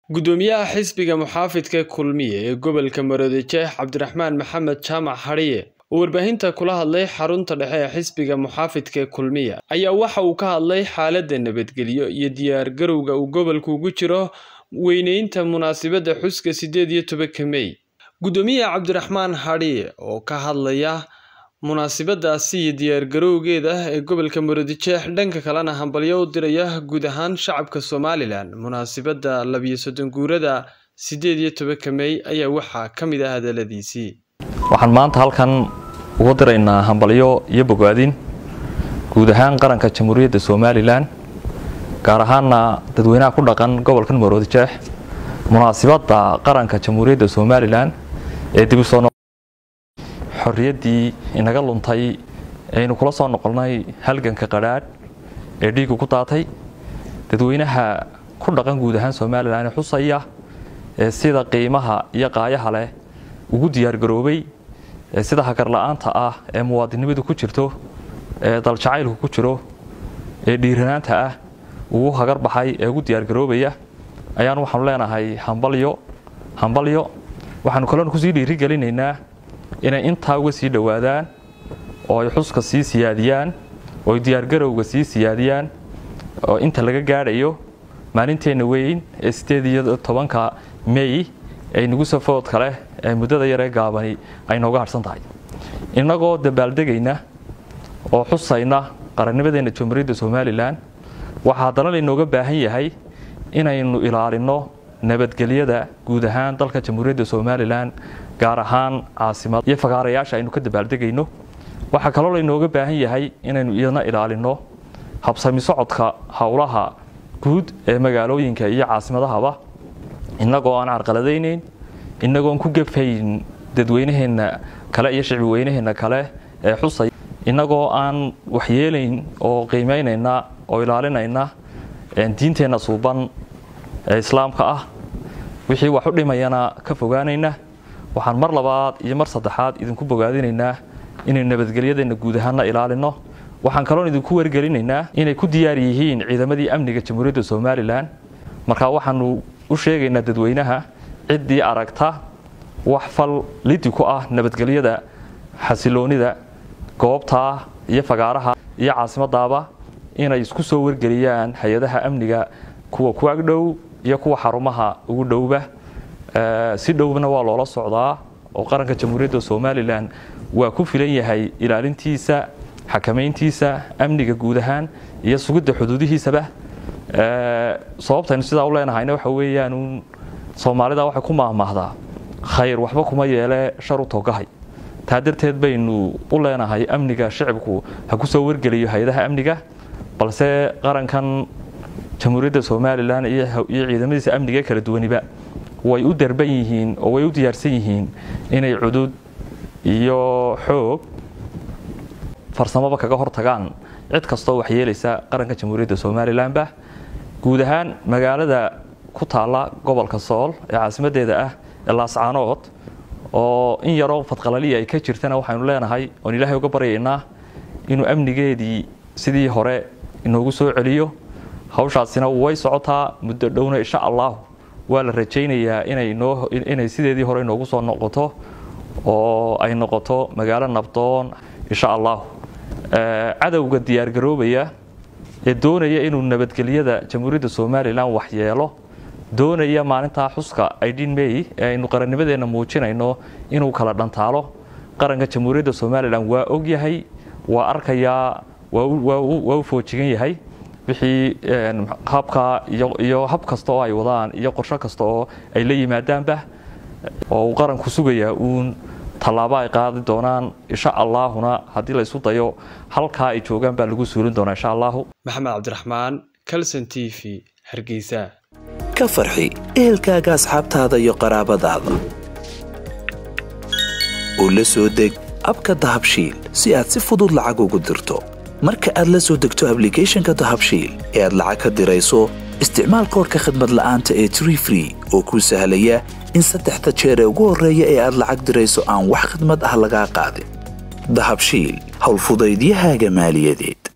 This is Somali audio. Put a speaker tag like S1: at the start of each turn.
S1: Guddoomiyaha xisbiga muxaafidka kulmiye ee gobolka Maroodijeex Cabdiraxmaan Maxamed Jaamac Hadhiye oo warbaahinta kula hadlay xarunta dhexe ee xisbiga muxaafidka kulmiye ayaa waxa uu ka hadlay xaaladda nabadgelyo iyo diyaar garowga uu gobolku ugu jiro weyneynta munaasabadda xuska sideed iyo tobanka May. Guddoomiyaha Cabdiraxmaan Hadhiye oo ka hadlaya munaasabadaasi iyo diyaar garowgeeda ee gobolka Maroodijeex dhanka kalena hambalyo u diraya guud ahaan shacabka Somaliland munaasabadda labiyo soddon guurada sideed iyo tobanka May ayaa waxaa ka mid ah hadaladiisii
S2: waxaan maanta halkan ugu diraynaa hambalyo iyo bogaadin guud ahaan qaranka jamhuuriyadda somalilan gaar ahaana dadweynaha ku dhaqan gobolkan maroodijeex munaasibadda qaranka jamhuuriyadda somalilan ee dib u soo xorriyaddii inaga luntay aynu kula soo noqonnay halganka qadhaadh ee dhiigu ku daatay dadweynaha ku dhaqan guud ahaan somalilan ee xusaya ee sida qiimaha iyo qaayaha leh ugu diyaargaroobay ee sida hagarla-aanta ah ee muwaadinimadu ku jirto ee daljacaylku ku jiro ee dhiiranaanta ah ugu hagar baxay ee ugu diyaargaroobaya ayaan waxaanu leenahay hambalyo hambalyo waxaanu kaloona kusii dhiirigelinaynaa inay intaa uga sii dhowaadaan oo ay xuska sii siyaadiyaan oo ay diyaargarowga sii siyaadiyaan oo inta laga gaadhayo maalinteenna weyn ee sideed iyo tobanka may ee nagu safoodka leh ee muddada yaree gaabani ay nooga harhsan tahay innagoo dabaaldegayna oo xusayna qarannimadeenna jamhuuriyadda somalilan waxaa haddana laynooga baahan yahay inaynu ilaalinno nabadgelyada guud ahaan dalka jamhuuriyadda somalilan gaar ahaan caasimad iyo fagaarayaasha aynu ka dabaaldegayno waxaa kaloo laynooga baahan yahay inaynu iyadna ilaalinno habsami socodka howlaha guud ee magaalooyinka iyo caasimadahaba innagoo aan carqaladaynayn innagoon ku gefayn dadweynaheenna kale iyo shicbi weynaheenna kale ee xusay innagoo aan waxyeelayn oo qiimaynayna oo ilaalinayna diinteenna suuban ee islaamka ah wixii wax u dhimayana ka fogaanayna waxaan mar labaad iyo mar saddexaad idinku bogaadinaynaa inaynu nabadgelyadeenna guud ahaanna ilaalinno waxaan kaloon idinku wargelinaynaa inay ku diyaar yihiin ciidamadii amniga jamhuuriyadda somalilan markaa waxaanu u sheegaynaa dadweynaha ciddii aragta wax fal lidi ku ah nabadgelyada xasiloonida goobtaa iyo fagaaraha iyo caasimadaaba inay isku soo wargeliyaan hay-adaha amniga kuwa ku agdhow iyo kuwa xarumaha ugu dhowba si dhowna waa loola socdaa oo qaranka jamhuuriyadda somalilan waa ku filan yahay ilaalintiisa xakamayntiisa amniga guud ahaan iyo sugidda xuduudihiisaba sababtaynu sidaa u leenahayna waxa weeyaan soomaalida waxay ku maahmaahdaa khayr waxba kuma yeele shar u togahay taa darteed baynu u leenahay amniga shicibku ha ku soo wargeliyo hay-adaha amniga balse qarankan jamhuuriyadda somalilan iyo ciidamadiisa amniga kala duwaniba way u darban yihiin oo way u diyaarsan yihiin inay cudud iyo xoog farsamaba kaga hortagaan cid kastoo waxyeelaysa qaranka jamhuuriyadda somalilanba guud ahaan magaalada ku taalla gobolka sool ee caasimadeeda ah ee laascaanood oo in yaroo fadqalaliya ay ka jirtana waxaynu leenahay oon ilaahay uga baryaynaa inuu amnigeedii sidii hore inoogu soo celiyo hawshaasina way socotaa muddo dhowna insha allah waa la rajaynayaa inay sideedii hore inoogu soo noqoto oo ay noqoto magaalo nabdoon insha allah cadowga diyaargaroobaya ee doonaya inuu nabadgelyada jamhuuriyadda somalilan waxyeelo doonaya maalintaa xuska idin may ee aynu qarannimadeenna muujinayno inuu kala dhantaalo qaranka jamhuuriyadda somalilan waa ogyahay waa arkayaa waa u foojigan yahay wixii habka iyo hab kasta oo ay wadaan iyo qorsho kasta oo ay la yimaadaanba oo uu qaranku sugayaa uun tallaabo ay qaadi doonaan insha allaahuna haddii la isu dayo halkaa ay joogaan baa lagu suulin doonaa insha allahu
S1: maxamed cabdiraxmaan calson t v hargeysa
S3: ka farxi ehelkaaga asxaabtaada iyo qaraabadaada oo la soo deg abka dahabshiil si aad si fudud lacag ugu dirto marka aad la soo degto ablicathonka dahabshiil ee aad lacag ka dirayso isticmaal koorka khadmad la'aanta ee tree free oo kuu sahlaya in saddexda jeer ee ugu horreeya ee aad lacag dirayso aan wax khadmad ah lagaa qaadin dahabshiil howlfudaydiyahaaga maaliyadeed